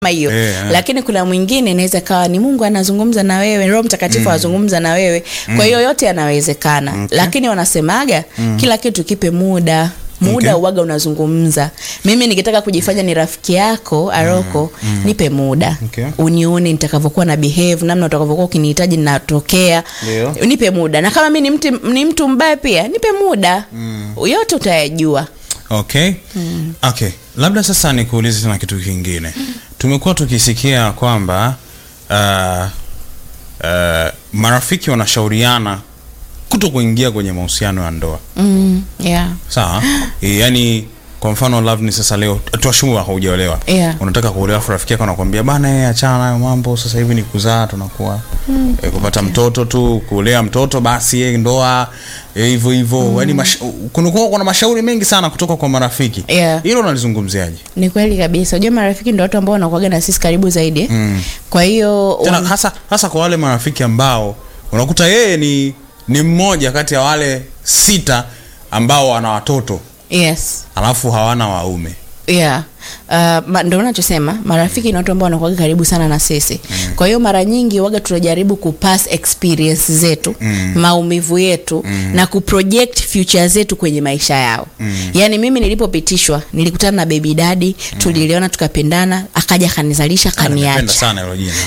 hiyo Eh, eh. lakini kuna mwingine inaweza kawa ni mungu anazungumza na wewe roho mtakatifu anazungumza na wewe kwa hiyo yote yanawezekana Okay. lakini wanasemaga kila kitu kipe muda muda Okay. uwaga unazungumza mimi nikitaka kujifanya ni rafiki yako aroko nipe muda Okay. unione nitakavyokuwa na behave namna utakavyokuwa ukinihitaji natokea Ndio. nipe muda na kama mi ni mtu, ni mtu mbaya pia nipe muda yote utayajua okay okay labda sasa nikuulize tena kitu kingine tumekuwa tukisikia kwamba uh, uh, marafiki wanashauriana kuto kuingia kwenye mahusiano ya ndoa mm, yeah. sawa e, yani kwa mfano Loveness sasa leo tuashumu haujaolewa Yeah. unataka kuolewa afu rafiki yako anakuambia bana yeye achana nayo mambo sasa hivi ni kuzaa tunakuwa mm. e, kupata mtoto tu kulea mtoto basi e, ndoa eh, hivyo hivyo yani mash, kunakuwa kuna mashauri mengi sana kutoka kwa marafiki Yeah. hilo unalizungumziaje ni kweli kabisa unajua marafiki ndo watu ambao wanakuaga na sisi karibu zaidi mm. kwa hiyo tena wan- hasa hasa kwa wale marafiki ambao unakuta yeye ni ni mmoja kati ya wale sita ambao wana watoto yes alafu hawana waume yeah Uh, ma, ndo unachosema marafiki ni watu ambao wanakuaga karibu sana na sisi mm. kwa hiyo mara nyingi waga tunajaribu kupass experience zetu mm. maumivu yetu mm. na kuproject future zetu kwenye maisha yao mm. yaani mimi nilipopitishwa nilikutana na baby dadi mm. tuliliona tukapendana akaja akanizalisha Napenda kaniacha sana hilo jina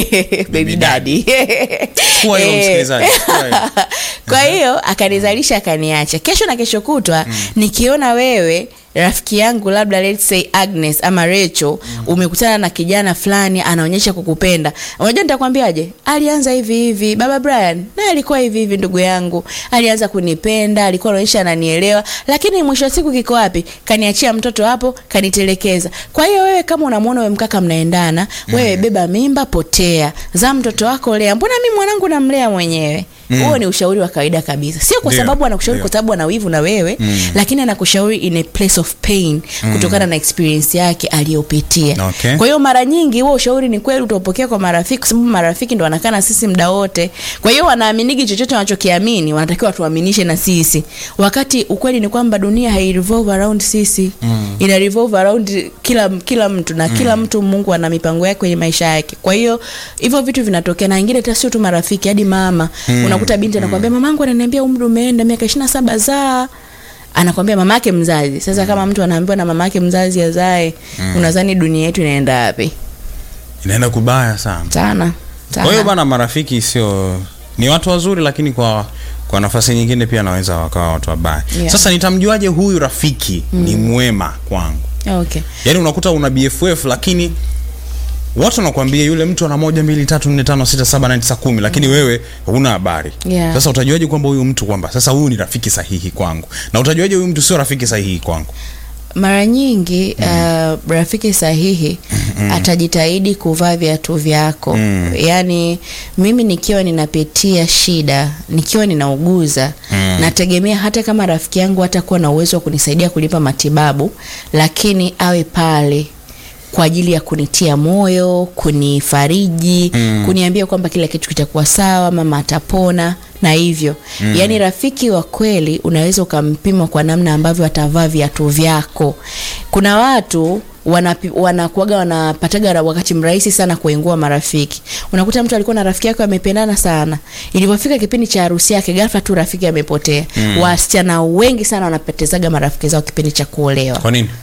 baby daddy Chukua hilo Eh. msikilizaji, chukua hilo. kwa hiyo akanizalisha akaniacha kesho na kesho kutwa nikiona wewe rafiki yangu labda let's say agnes ama recho umekutana na kijana fulani anaonyesha kukupenda unajua nitakwambiaje alianza hivi hivi baba brian naye alikuwa hivi hivi ndugu yangu alianza kunipenda alikuwa anaonyesha ananielewa lakini mwisho wa siku kiko wapi kaniachia mtoto hapo kanitelekeza kwa hiyo wewe kama unamwona we mkaka mnaendana wewe beba mimba potea za mtoto wako lea mbona mi mwanangu namlea mwenyewe huo ni ushauri wa kawaida kabisa sio kwa Ndio, sababu anakushauri ndio. kwa sababu ana wivu na wewe mm. lakini anakushauri in a place of pain mm. kutokana na experience yake aliyopitia Okay. kwa hiyo mara nyingi huo ushauri ni kweli utaupokea kwa marafiki kwa sababu marafiki ndo wanakaa na sisi muda wote kwa hiyo wanaaminigi chochote wanachokiamini wanatakiwa tuaminishe na sisi wakati ukweli ni kwamba dunia hai revolve around sisi mm. ina revolve around kila kila mtu na kila mtu mungu ana mipango yake kwenye maisha yake kwa hiyo hivyo vitu vinatokea na ingine hata sio tu marafiki hadi mama mm. unakuta binti anakwambia mamangu ananiambia umri umeenda miaka ishiri na saba zaa anakwambia mama yake mzazi sasa kama mtu anaambiwa na mama yake mzazi azae mm. unadhani dunia yetu inaenda wapi inaenda kubaya sana sana kwa hiyo sana bana marafiki sio ni watu wazuri lakini kwa kwa nafasi nyingine pia naweza wakawa watu wabaya Yeah. sasa nitamjuaje huyu rafiki ni mwema kwangu okay yaani unakuta una bff lakini watu wanakuambia yule mtu ana moja mbili tatu nne tano sita saba nane tisa kumi lakini wewe huna habari Yeah. sasa utajuaje kwamba huyu mtu kwamba sasa huyu ni rafiki sahihi kwangu na utajuaje huyu mtu sio rafiki sahihi kwangu mara nyingi uh, rafiki sahihi atajitahidi kuvaa viatu vyako mm. yaani mimi nikiwa ninapitia shida nikiwa ninauguza mm. nategemea hata kama rafiki yangu hatakuwa na uwezo wa kunisaidia kulipa matibabu lakini awe pale kwa ajili ya kunitia moyo kunifariji mm. kuniambia kwamba kila kitu kitakuwa sawa mama atapona na hivyo mm. yaani rafiki wa kweli unaweza ukampima kwa namna ambavyo atavaa viatu vyako kuna watu wanapi- wanakuaga wanapataga ra- wakati mrahisi sana kuengua marafiki unakuta mtu alikuwa na rafiki yake amependana sana ilivyofika kipindi cha harusi yake ghafla tu rafiki amepotea mm. wasichana wengi sana wanapotezaga marafiki zao kipindi cha kuolewa kwa nini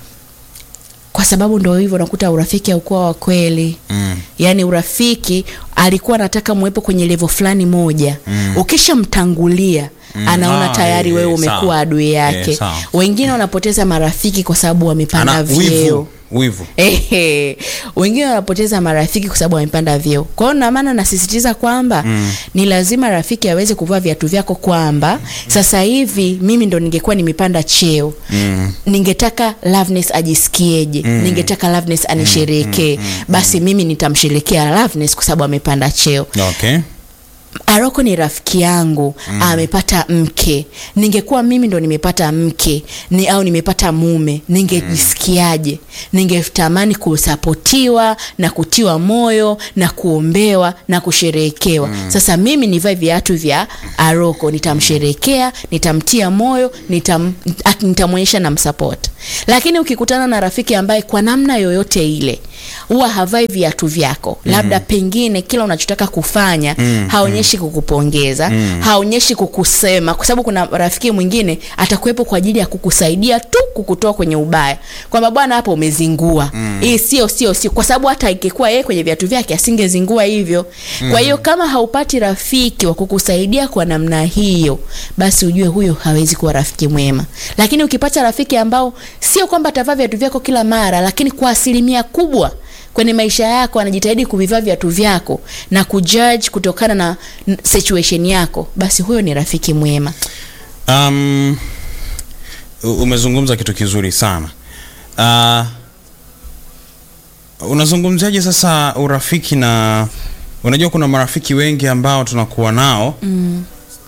kwa sababu ndo hivyo unakuta urafiki haukuwa wa kweli mm. yaani urafiki alikuwa anataka mwepo kwenye levo fulani moja mm. ukishamtangulia mm. anaona Ah, tayari eh, wewe eh, umekuwa sawa. adui yake Eh, sawa. wengine wanapoteza marafiki kwa sababu wamepanda ana vyeo wivu wivu Ehe. wengine wanapoteza marafiki kwa sababu wamepanda vyeo kwa hiyo namaana nasisitiza kwamba mm. ni lazima rafiki aweze kuvaa viatu vyako kwamba sasa hivi mimi ndo ningekuwa nimepanda cheo mm. ningetaka Loveness ajisikieje mm. ningetaka Loveness anisherekee mm. mm. basi mimi nitamsherekea Loveness kwa sababu amepanda cheo okay Aroko ni rafiki yangu mm. amepata mke, ningekuwa mimi ndo nimepata mke ni, au nimepata mume, ningejisikiaje? Ningetamani kusapotiwa na kutiwa moyo na kuombewa na kusherehekewa. Sasa mimi nivae viatu vya Aroko, nitamsherekea, nitamtia moyo, nitam, ak- nitamwonyesha na msapoti. Lakini ukikutana na rafiki ambaye kwa namna yoyote ile huwa havai viatu vyako, labda pengine kila unachotaka kufanya haonyeshi kukupongeza, haonyeshi kukusema, kwa sababu kuna rafiki mwingine atakuwepo kwa ajili ya kukusaidia tu kukutoa kwenye ubaya, kwamba bwana, hapo umezingua hii, sio sio sio, kwa sababu hata ingekuwa yeye kwenye viatu vyake asingezingua hivyo. Kwa hiyo kama haupati rafiki wa kukusaidia kwa namna hiyo, basi ujue huyo hawezi kuwa rafiki mwema. Lakini ukipata rafiki ambao sio kwamba atavaa viatu vyako kila mara, lakini kwa asilimia kubwa kwenye maisha yako anajitahidi kuvivaa viatu vyako na kujudge kutokana na n- situation yako, basi huyo ni rafiki mwema. Um, u- umezungumza kitu kizuri sana. Uh, unazungumziaje sasa urafiki na unajua kuna marafiki wengi ambao tunakuwa nao mm.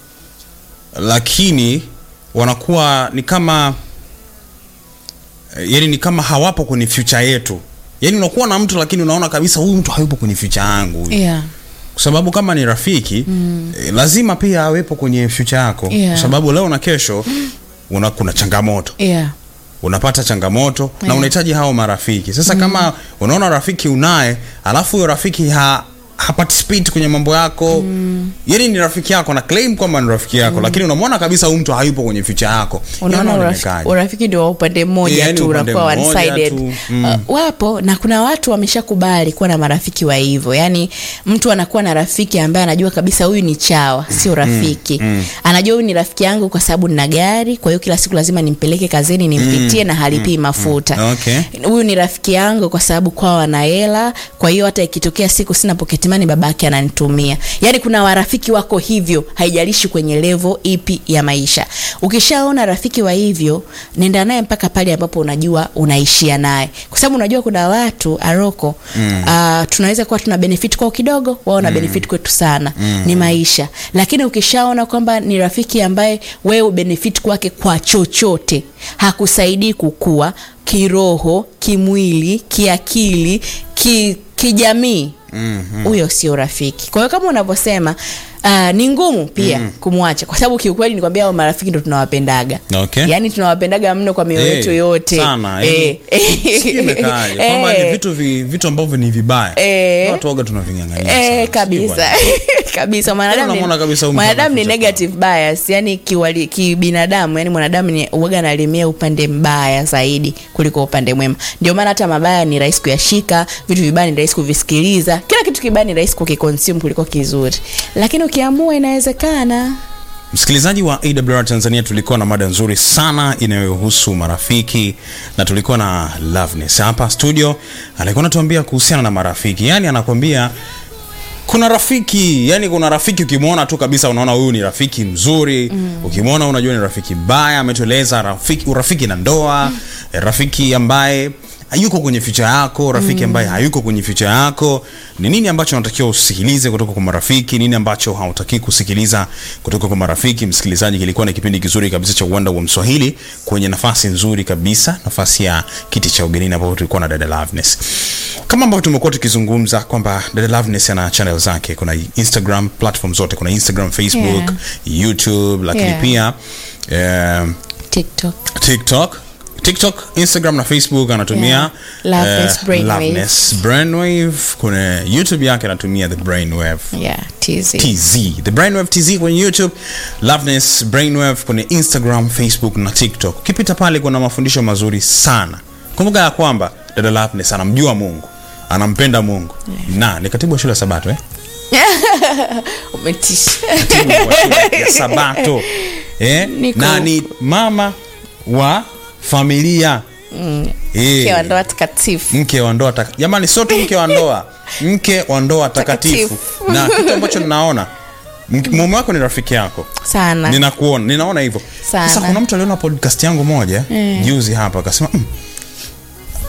lakini wanakuwa ni kama yani ni kama hawapo kwenye future yetu. Yani unakuwa na mtu lakini unaona kabisa huyu mtu hayupo kwenye future yangu huyu Yeah. kwa sababu kama ni rafiki mm. eh, lazima pia awepo kwenye future yako Yeah. kwa sababu leo na kesho una, kuna changamoto Yeah. unapata changamoto na Yeah. unahitaji hao marafiki sasa kama unaona rafiki unaye alafu huyo rafiki ha haparticipate kwenye mambo yako mm. yani ni rafiki yako na claim kwamba ni rafiki yako lakini unamwona kabisa huyu mtu hayupo kwenye future yako unaona Yaani urafiki, unaonekaje? urafiki ndio wa upande mmoja Yani tu upande unakuwa one mmoja sided tu, mm. uh, wapo na kuna watu wameshakubali kuwa na marafiki wa hivyo yani mtu anakuwa na rafiki ambaye anajua kabisa huyu ni chawa sio rafiki anajua huyu ni rafiki yangu kwa sababu nina gari kwa hiyo kila siku lazima nimpeleke kazini nimpitie na halipii mafuta Okay. huyu ni rafiki yangu kwa sababu kwao ana hela kwa hiyo hata ikitokea siku sina poketimani babake ananitumia yaani kuna warafiki wako hivyo haijalishi kwenye levo ipi ya maisha ukishaona rafiki wa hivyo nenda naye mpaka pale ambapo unajua unaishia naye kwa sababu unajua kuna watu aroko mm. uh, tunaweza kuwa tuna benefit kwao kidogo wao na mm. benefit kwetu sana mm. ni maisha lakini ukishaona kwamba ni rafiki ambaye wewe benefit kwake kwa chochote hakusaidii kukua kiroho kimwili kiakili ki, kijamii huyo mm-hmm. sio rafiki kwa hiyo kama unavyosema Uh, ni ngumu pia mm. kumwacha kwa sababu kiukweli nikwambia hao marafiki ndo tunawapendaga Okay. yaani tunawapendaga mno kwa mioyo Eh, yetu yote sana, Eh, Sijui imekaaje, kwamba ni eh, vitu vi, vitu ambavyo ni vibaya Eh. watu waga tunaving'ang'ania Eh, sana. kabisa Sijui kabisa mwanadamu unamwona ni, kabisa huyu mtu mwanadamu ni anaficha negative bias yani kiwali- kibinadamu yani mwanadamu ni uwaga analimia upande mbaya zaidi kuliko upande mwema ndio maana hata mabaya ni rahisi kuyashika vitu vibaya ni rahisi kuvisikiliza kila kitu kibaya ni rahisi kukiconsume kuliko kizuri lakini ukiamua inawezekana Msikilizaji wa AWR Tanzania, tulikuwa na mada nzuri sana inayohusu marafiki na tulikuwa na Loveness hapa studio, alikuwa anatuambia kuhusiana na marafiki, yaani anakwambia kuna rafiki yani kuna rafiki ukimwona tu kabisa unaona huyu ni rafiki mzuri mm. ukimwona unajua ni rafiki mbaya ametueleza rafiki urafiki na ndoa mm. rafiki ambaye hayuko kwenye ficha yako rafiki ambaye hayuko kwenye ficha yako ni nini ambacho unatakiwa usikilize kutoka kwa marafiki nini ambacho hautaki kusikiliza kutoka kwa marafiki msikilizaji kilikuwa ni kipindi kizuri kabisa cha uwanda wa mswahili kwenye nafasi nzuri kabisa nafasi ya kiti cha ugenini ambapo tulikuwa na dada Loveness kama ambavyo tumekuwa tukizungumza kwamba dada Loveness ana channel zake kuna instagram platform zote kuna instagram facebook youtube lakini Yeah. pia um, tiktok tiktok tiktok instagram na facebook anatumia Yeah. Loveness eh, Brainwave. Loveness Brainwave. kuna youtube yake anatumia the brainwave yeah tz tz the brainwave tz kwenye youtube loveness brainwave kwenye instagram facebook na tiktok ukipita pale kuna mafundisho mazuri sana kumbuka ya kwamba dada loveness anamjua mungu anampenda mungu na ni katibu wa shule ya sabato eh? umetisha katibu wa shule ya sabato eh? Niko- na ni mama wa familia Eh, Mke wa ndoa takatifu mke wa ndoa taka- jamani sio tu mke wa ndoa mke wa ndoa takatifu Takatifu. na kitu ambacho ninaona mke- mume wako ni rafiki yako sana ninakuona ninaona hivyo Sana. sasa kuna mtu aliona podcast yangu moja juzi hapa akasema mm,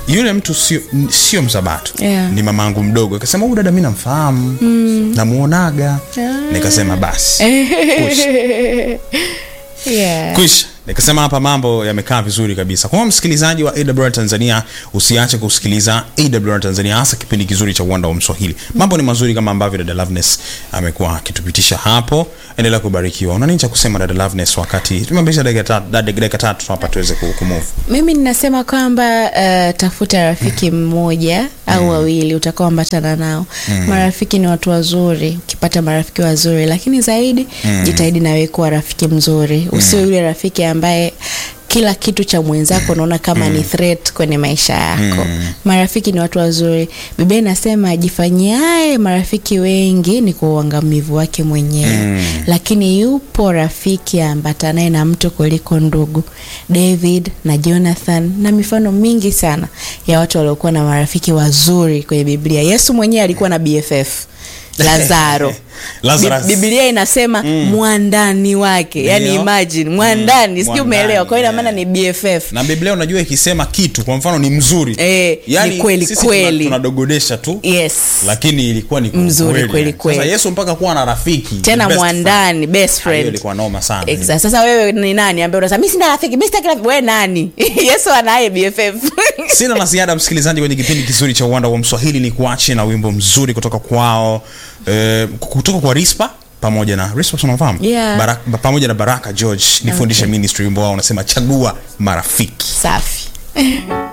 yule mtu sio sio msabato Yeah. ni mamangu mdogo akasema huyu dada mi namfahamu namuonaga nikasema basi Kwisha. yeah. kwisha nikasema hapa mambo yamekaa vizuri kabisa kwa hiyo msikilizaji wa awr tanzania usiache kusikiliza awr tanzania hasa kipindi kizuri cha uwanda wa mswahili mambo ni mazuri kama ambavyo dada loveness amekuwa akitupitisha hapo endelea kubarikiwa una nini cha kusema dada loveness wakati tumeambisha dakika tatu- dada- dakika tatu hapa tuweze ku- kumove mimi ninasema kwamba uh, tafuta rafiki mmoja au wawili utakaoambatana nao marafiki ni watu wazuri ukipata marafiki wazuri lakini zaidi jitahidi nawe kuwa rafiki mzuri usio yule rafiki ambaye kila kitu cha mwenzako unaona kama ni threat kwenye maisha yako marafiki ni watu wazuri biblia inasema ajifanyiaye marafiki wengi ni kwa uangamivu wake mwenyewe lakini yupo rafiki ambatanaye na mtu kuliko ndugu david na jonathan na mifano mingi sana ya watu waliokuwa na marafiki wazuri kwenye biblia yesu mwenyewe alikuwa na bff lazaro Lazarus. Bi- biblia inasema mwandani wake yani Ndio. imagine mwandani Mm, sijui mwandani, umeelewa kwa hiyo ina maana yeah. ni bff na biblia unajua ikisema kitu kwa mfano ni mzuri Eh, ni kweli, sisi kweli. tuna- tunadogodesha tu yes lakini ilikuwa ni Mzuri, kweli, kweli. Sasa yesu mpaka kuwa na rafiki tena best mwandani best friend. Ah, hiyo friend ilikuwa noma sana Exact. sasa wewe ni nani ambaye unasema mi sina rafiki mi sitaki rafiki we nani yesu anaye bff sina la ziada msikilizaji kwenye kipindi kizuri cha uwanda wa mswahili ni kuache na wimbo mzuri kutoka kwao eh, kutoka kwa rispa pamoja na rispa tunafahamu Yeah. Baraka, pamoja na baraka george nifundishe ministry wimbo wao unasema chagua marafiki safi